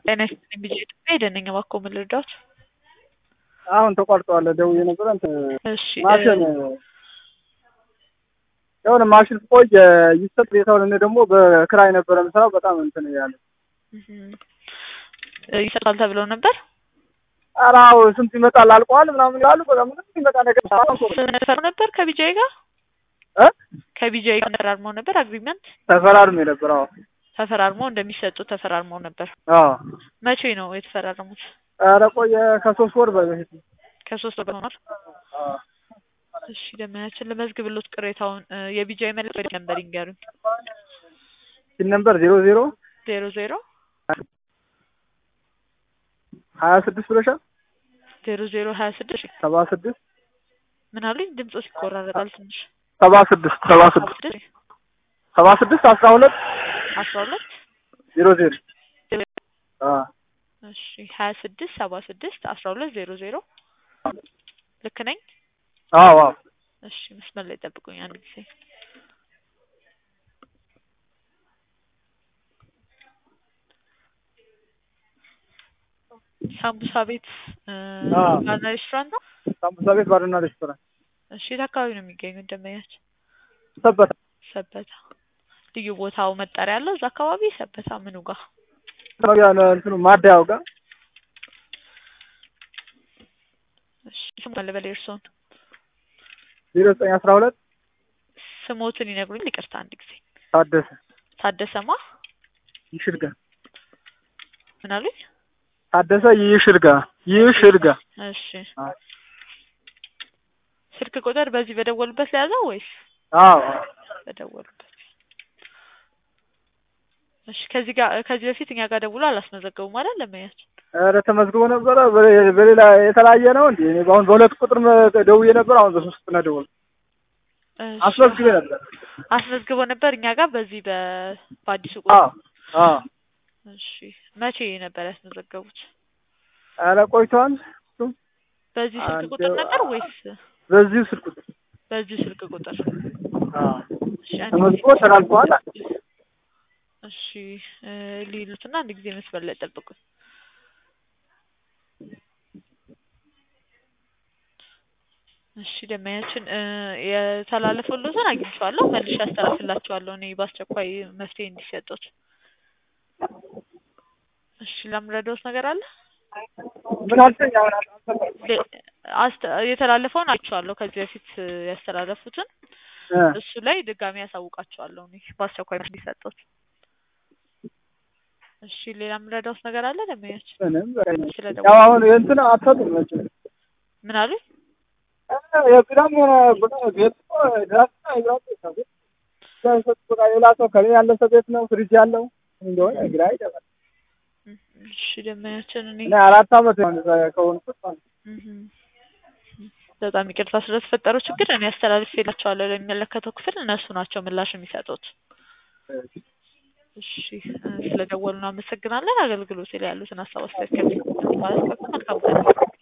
ጤና ይስጥልኝ ብዬ ኢትዮጵያ ሄደነኝ እባክዎ ምን ልርዳዎት? አሁን ተቋርጠዋል። ደውዬ ነበር እንትን እሺ ማሽን የሆነ ማሽን ቆይ ይሰጥ ቤታውን እኔ ደግሞ በክራይ ነበረ የምሰራው በጣም እንትን ያለ ይሰጣል ተብለው ነበር። ኧረ አዎ ስንት ይመጣል አልቋል ምናምን ይላሉ። በቃ ምንም ይመጣ ነገር ተፈራርመው ነበር ከቢጃይ ጋር እ ከቢጃይ ጋር ተፈራርመው ነበር አግሪመንት ተፈራርሜ ነበር። አዎ ተፈራርመው እንደሚሰጡ ተፈራርመው ነበር። አዎ መቼ ነው የተፈራረሙት? ኧረ ቆየ ከሶስት ወር በፊት ከሶስት ወር ሆኗል። እሺ ደመያችን ለመዝግብሎት ቅሬታውን የቢጃይ መልዕክት ወደ ነበር ይንገሩኝ። ሲል ነበር ዜሮ ዜሮ ዜሮ ዜሮ ሀያ ስድስት ብለሻል። ዜሮ ዜሮ ሀያ ስድስት ሰባ ስድስት ምን አሉኝ? ድምፆ ይቆራረጣል ትንሽ። ሰባ ስድስት ሰባ ስድስት ስድስት ሰባ ስድስት አስራ ሁለት አስራ ሁለት ዜሮ ዜሮ አ እሺ ሀያ ስድስት ሰባ ስድስት አስራ ሁለት ዜሮ ዜሮ ልክ ነኝ? አዎ አዎ እሺ መስመር ላይ ጠብቁኝ አንድ ጊዜ ሳምቡሳ ቤት አዎ። ባርና ሬስቶራንት ነው። ሳምቡሳ ቤት ባርና ሬስቶራንት እሺ የት አካባቢ ነው የሚገኙት ደንበኛችን? ሰበታ ሰበታ ልዩ ቦታው መጠሪያ አለው እዛ አካባቢ ሰበታ ምኑ ጋር? መግቢያ እንትኑ ማደያው ጋር እሺ ስሙ አለ በላይ እርስዎን ዜሮ ዘጠኝ አስራ ሁለት ስሞትን ይነግሩኝ ይቅርታ አንድ ጊዜ ታደሰ ታደሰማ ይሽርጋ ምን አሉኝ? ታደሰ ይሽርጋ ይሽርጋ እሺ ስልክ ቁጥር በዚህ በደወሉበት ለያዘው ወይስ አዎ በደወሉበት? እሺ ከዚህ ጋር ከዚህ በፊት እኛ ጋር ደውሎ አላስመዘገቡም አይደል ለመያችን? ኧረ ተመዝግቦ ነበረ በ- በሌላ የተለያየ ነው እንዴ? እኔ በአሁን በሁለት ቁጥር መ- ደውዬ ነበር። አሁን በሶስት ቁጥር ነው ደወልኩት። እሺ። አስመዝግቤ ነበር። አስመዝግቦ ነበር እኛ ጋር በዚህ በ በአዲሱ አዎ ቁጥር። አዎ እሺ መቼ ነበር ያስመዘገቡት? ኧረ ቆይቷል። በዚህ ስልክ አንድ- ቁጥር ነበር ወይስ በዚሁ ስልክ ቁጥር በዚህ ስልክ ቁጥር? አዎ እሺ አንድ ተመዝግቦ ጊዜ ተላልፈዋል። እሺ እ ሊሉትና አንድ ጊዜ መስመር ላይ ጠብቁኝ። እሺ ደመያችን እ የተላለፈሎትን አግኝቼዋለሁ መልሼ አስተላልፍላቸዋለሁ እኔ በአስቸኳይ መፍትሄ እንዲሰጡት። እሺ ለምረዳውት ነገር አለ? ምን አልከኝ? አሁን አልሰማሁም። ሌ- አስተ- የተላለፈውን አይቼዋለሁ ከዚህ በፊት እ ያስተላለፉትን እ እሱ ላይ ድጋሚ ያሳውቃቸዋለሁ እኔ በአስቸኳይ እንዲሰጡት። እሺ ሌላ የምረዳውት ነገር አለ ደመያችን? ምንም በቃ ስለደወሉ ያው አሁን እንትን አትሰጡም መቼም ምን አሉኝ? እ የቢራም ሆነ ቡና ቤት እኮ ድራፍት እና የቢራ ቤት ነው። ግን እዛ የሰጡት በቃ ሌላ ሰው ከኔ ያለፈ ቤት ነው ፍሪጅ ያለው እንደሆነ ግራ ይገባል። እሺ ደመያችን እኔ እኔ አራት አመት ነው እዛ ከሆንኩት ማለት ነው። እህም በጣም ይቅርታ ስለተፈጠረው ችግር እኔ አስተላልፌላቸዋለሁ ለሚመለከተው ክፍል እነሱ ናቸው ምላሽ የሚሰጡት። እሺ እ ስለደወሉ እናመሰግናለን። አገልግሎት ላይ ያሉትን ሀሳብ አስተያየት ከሚሰጡት ማለት መልካም ቀን